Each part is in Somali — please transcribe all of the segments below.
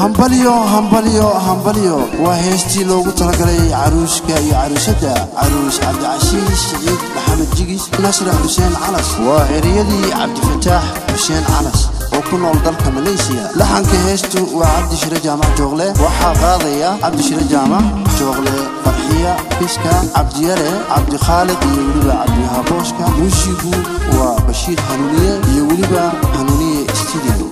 hambalyo hambalyo hambalyo waa heestii loogu talagalay caruuska iyo caruusadda caruus cabdicashiis siciid maxamed jigis nasra xuseen calas waa ereyadii cabdifataax xuseen calas oo ku nool dalka maleysiya laxanka heestu waa cabdishire jaamac joogle waxaa qaadaya cabdishire jaamac joogle farxiya fiska cabdiyare cabdikhaaliq iyo weliba cabdihabooska muusigu waa bashiir hanuuniye iyo weliba hanuuniye studio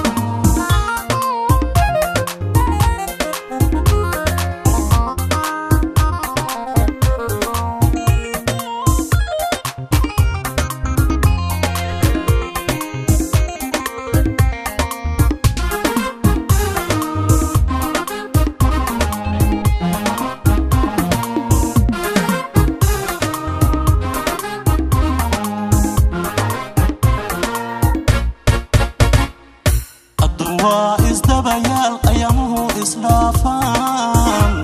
waa isdabayaal ayamuhu isdhaafaan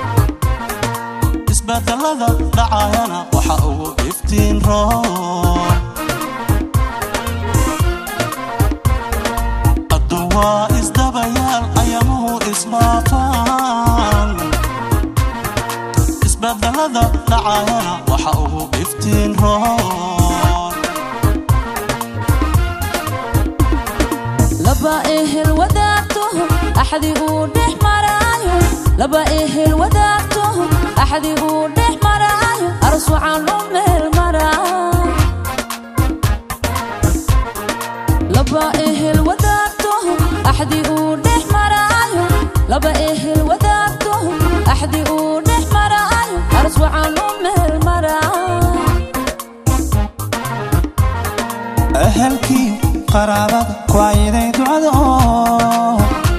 isbedelada dhacayana waxa ugu iftiin roon addu waa isdabayaal ayamuhu isdhaafaan isbedelada dhacayana waxa ugu iftiin roon laba ehel wadaagto axdi uu dhex maraayo laba ehel wadaagto axdi uu dhex maraayo aras waxaan u meel maraa laba ehel wadaagto axdi uu dhex maraayo laba ehel wadaagto axdi uu dhex maraayo aras waxaan u meel maraa ahalkii qaraabada kuwayiday ducada oo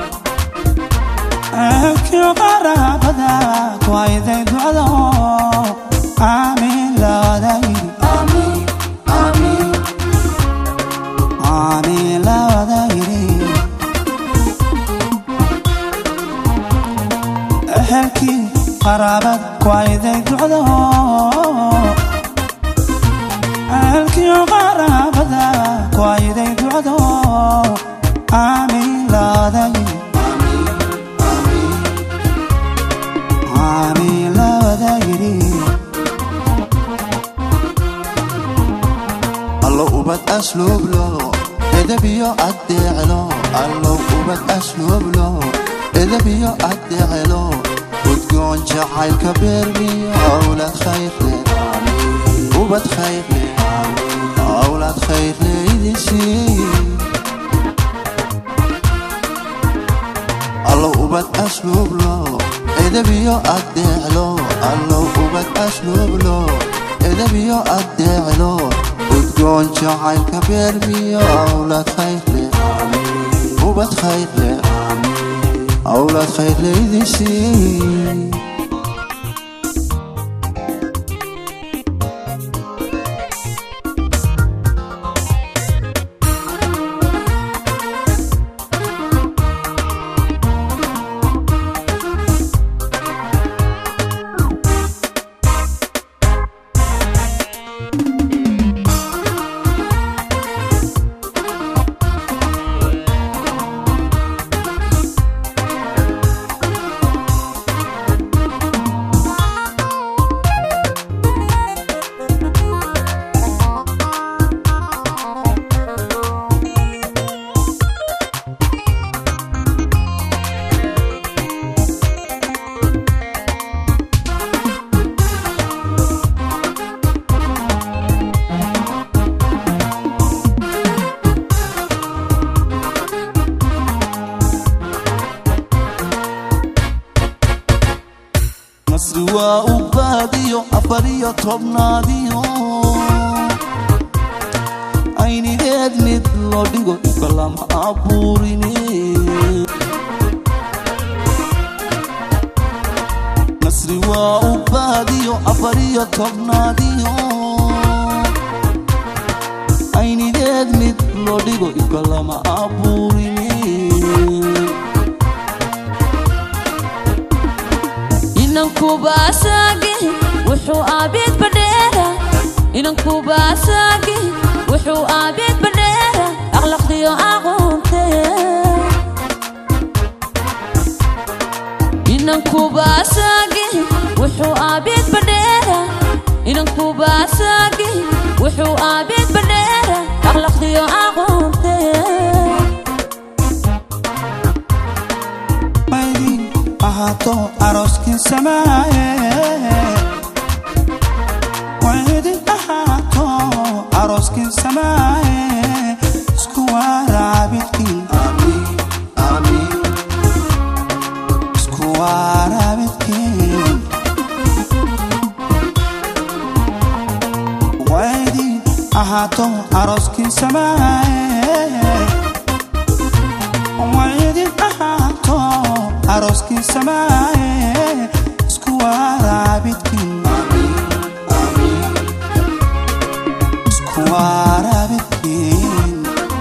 ahalkii qaraabada kuwayiday ducada oo aamiin la wadaayiri aamiin la wadaayiri ahalkii qaraabada kuwayiday ducada oo ahalkii qaraabada kuwayiday ducada oo aamiin la wadaayiri aamiin la wadaayiri allo ubad asluublo edabiyo addeeclo allow ubad asluublo edabiyo addeeclo udgoon jacaylka beermiyo awlad khayrle ubad khayrle awlad khayrle idisii allow ubad asluublo edabiyo addeeclo allow ubad asluublo edabiyo addeeclo udgoon jacaylka beermiyo awlad khayrle ubad khayrle awlad khayrle idisii nasri waa u baadiyo afar iyo tobnaadiyo aynigeed mid loo dhigo kalama abuurine nasri waa u baadiyo afar iyo tobnaadiyo aynigeed mid loo dhigo kalama abuurine inankubaasagi wuxuu aabiid badheera inankubaasagi wuxuu aabiid badheera aqlaqdiyo aqoonte wuxuu aabeed badheera akhlaaqdiyo aqoonte maydin ahaato arooskii samaaye waydin ahaato arooskii samaaye isku waraabidkiin isku waraabidkiin waydin ahaato arooskii samaaye waydin ahaato arooskii samaaye isku waraabidkiin isku waraabidkiin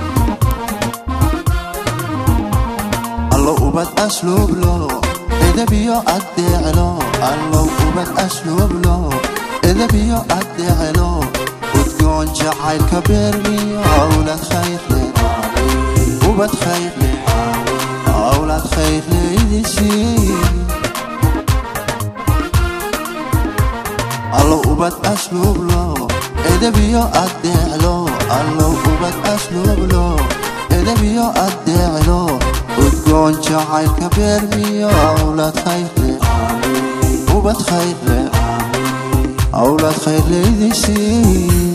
allo ubad asluublo edabiyo addeeclo allow ubad asluublo edabiyo addeeclo udgoon jacaylka beermiyo awlad khayrle ubad khayrle awlad khayrle idisiin allow ubad asluublo edabiyo addeeclo allow ubad asluublo edabiyo addeeclo udgoon jacaylka beermiyo awlad khayrle ubad khayrle awlad khayrle idisiin